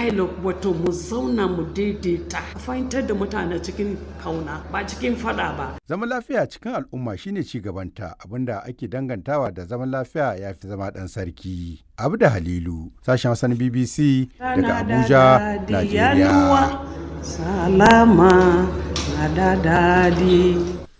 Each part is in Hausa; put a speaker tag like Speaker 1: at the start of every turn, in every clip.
Speaker 1: dialogue wato mu zauna mu daidaita a fahimtar da mutane cikin kauna ba cikin fada ba
Speaker 2: Zaman lafiya cikin al'umma shine ci gabanta abinda ake dangantawa da zaman lafiya ya fi zama ɗan sarki. Abu da Halilu, sashen Hassan BBC daga Abuja, Najeriya.
Speaker 1: salama na da dadi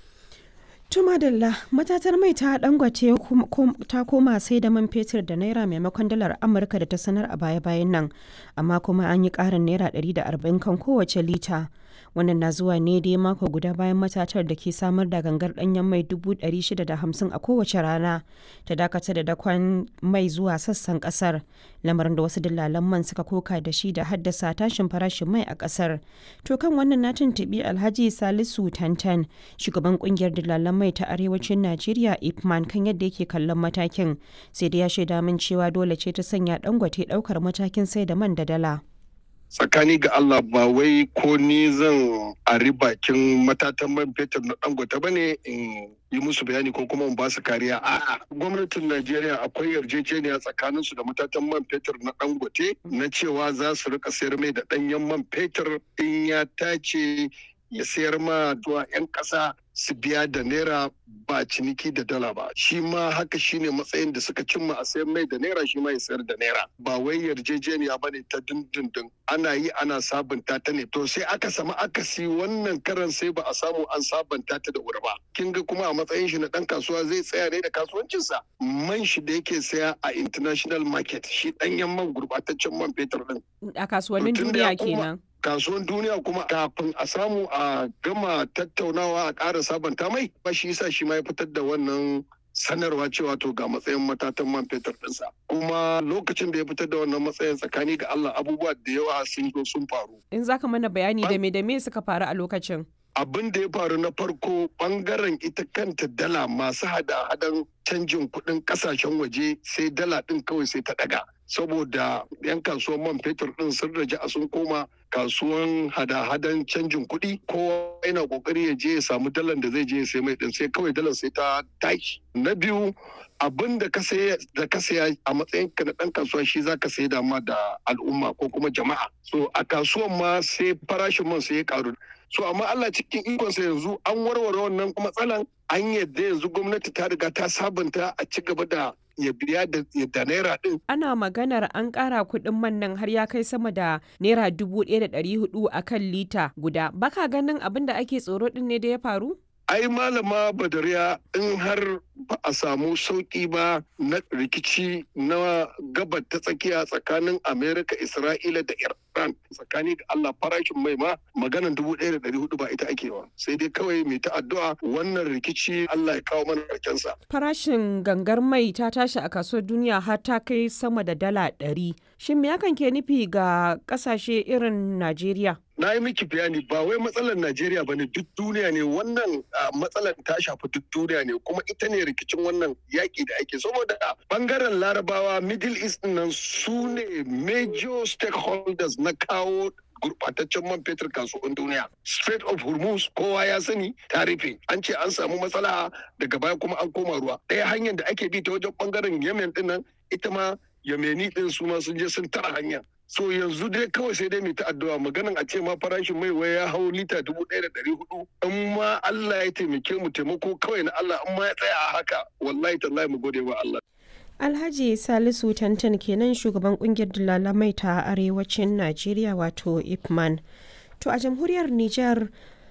Speaker 3: Tumadalla matatar mai ta dangwace ta koma sai da man fetur da naira maimakon dalar Amurka da ta sanar a baya-bayan nan, amma kuma an yi ƙarin naira 140 kan kowace lita. Wannan na zuwa ne dai mako guda bayan matatar da ke samar da gangar ɗanyen mai 650 a kowace rana ta dakatar da dakon mai zuwa sassan ƙasar, lamarin da wasu dillalan man suka koka da shi da haddasa tashin farashin mai a ƙasar. To kan wannan na tuntuɓi Alhaji Salisu Tantan, shugaban ƙungiyar dillalan mai ta arewacin Najeriya Ipman kan yadda yake kallon matakin sai dai ya shaida min cewa dole ce ta sanya dangote daukar matakin sai da man da dala.
Speaker 4: tsakani ga Allah ba wai ko ni zan ari bakin matatan man fetur na dangote ba ne in yi musu bayani ko kuma in ba su kariya a'a gwamnatin Najeriya akwai yarjejeniya tsakanin su da matatan man fetur na dangote na cewa za su rika sayar mai da danyen man fetur in ya tace ya sayar ma zuwa 'yan ƙasa su biya da naira ba ciniki da dala ba shi ma haka shine matsayin da suka cimma a sayar mai da naira shi ma ya sayar da naira ba wai yarjejeniya ba ne ta dindindin ana yi ana sabunta ta ne to sai aka samu akasi wannan karan sai ba a samu an sabunta ta da wuri ba kin ga kuma a matsayin shi na dan kasuwa zai tsaya ne da kasuwancinsa man shi da yake saya a international market shi danyen man gurbataccen man fetur din
Speaker 3: A kasuwannin duniya kenan.
Speaker 4: kasuwan duniya kuma kafin a samu a gama tattaunawa a ƙara sabanta mai ba shi yasa shi ma ya fitar da wannan sanarwa cewa to ga matsayin matatan man fetur ɗinsa kuma lokacin da ya fitar da wannan matsayin tsakani ga Allah abubuwa da yawa sun zo sun faru
Speaker 3: In zaka mana bayani da me da me suka faru a lokacin.
Speaker 4: abin da ya faru na farko bangaren ita kanta dala masu hada-hadan canjin kuɗin ƙasashen waje sai dala ɗin kawai sai ta ɗaga saboda 'yan kasuwan man fetur ɗin sun raja a sun koma kasuwan hada-hadan canjin kuɗi kowa yana ƙoƙari ya je ya samu dalar da zai je ya sai mai ɗin sai kawai dalar sai ta tashi na biyu abin da ka saya da ka saya a matsayin ka na ɗan kasuwa shi za ka sai dama da al'umma ko kuma jama'a so a kasuwan ma sai farashin man sai ya karu so amma Allah cikin ikonsa yanzu an warware wannan matsalan an yadda yanzu gwamnati ta riga ta sabunta a ci gaba da ya biya da da naira din
Speaker 3: Ana maganar an ƙara kuɗin man nan har ya kai sama da naira dubu ɗaya da ɗari hudu a kan lita guda. Baka ganin abin da ake tsoro ɗin ne da ya faru?
Speaker 4: ai malama badariya in har ba a samu sauƙi ba na rikici na gabar ta tsakiya tsakanin amerika isra'ila da iran tsakani da allah farashin mai ma maganan dubu ɗaya da ɗari hudu ba ita ake wa sai dai kawai mai ta addu'a wannan rikici allah ya kawo mana sa.
Speaker 3: Farashin gangar mai ta tashi a kasuwar duniya har ta kai sama da dala ɗari. Shin me hakan ke nufi ga ƙasashe irin Najeriya?
Speaker 4: na yi miki bayani ba wai matsalar Najeriya ba ne duk duniya ne wannan matsalar ta shafi duk duniya ne kuma ita ne rikicin wannan yaƙi da ake saboda bangaren larabawa middle east nan su ne major stakeholders na kawo gurbataccen man fetur kasuwan duniya. Strait of Hormuz kowa ya sani ta rufe. An ce an samu matsala daga baya kuma an koma ruwa. Ɗaya hanyar da ake bi ta wajen bangaren Yemen din nan ita ma Yemeni din su ma sun je sun tara hanya. So yanzu dai kawai sai dai mai ta addu'a maganan a ce ma farashin mai wai ya hau lita dubu ɗaya da ɗari hudu. In ma Allah ya taimake mu taimako kawai na Allah in ma ya tsaya a haka wallahi tallahi mu gode wa Allah.
Speaker 3: Alhaji Salisu Tantan kenan shugaban kungiyar dalalan mai ta arewacin Najeriya wato Ipman. To a jamhuriyar Nijar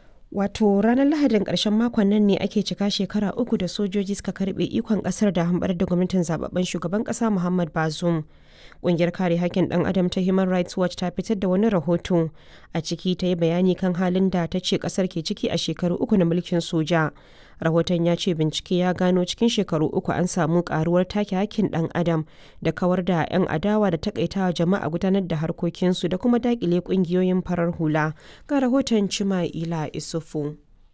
Speaker 3: wato ranar Lahadin ƙarshen makon nan ne ake cika shekara uku da sojoji suka karbe ikon ƙasar da hambar da gwamnatin zababben shugaban ƙasa Muhammad Bazoum. Ƙungiyar kare haƙƙin ɗan adam ta Human Rights Watch ta fitar da wani rahoto a ciki ta yi bayani kan halin da ta ce ƙasar ke ciki a shekaru uku na mulkin soja. Rahoton ya ce bincike ya gano cikin shekaru uku an samu ƙaruwar take haƙƙin ɗan adam da kawar da 'yan adawa da takaitawa jama'a gudanar da harkokinsu da kuma daƙile ƙungiyoyin farar hula. Ga rahoton Cima'ila Isufu.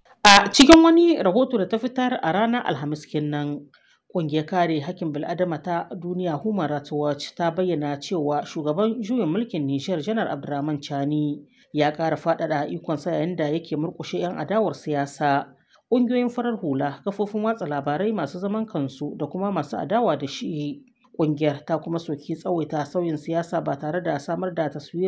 Speaker 5: A cikin wani rahoto da ta fitar a ranar Alhamis kenan, Ƙungiyar kare hakkin bil'adama ta duniya Human Rights Watch ta bayyana cewa shugaban juyin mulkin Nijar Janar Abdurrahman Chani ya ƙara faɗaɗa ikonsa yayin da yake murƙushe 'yan adawar siyasa. Ƙungiyoyin farar hula, kafofin watsa labarai masu zaman kansu da kuma masu adawa da shi. Ƙungiyar ta kuma soki tsawaita sauyin siyasa ba tare da samar da taswira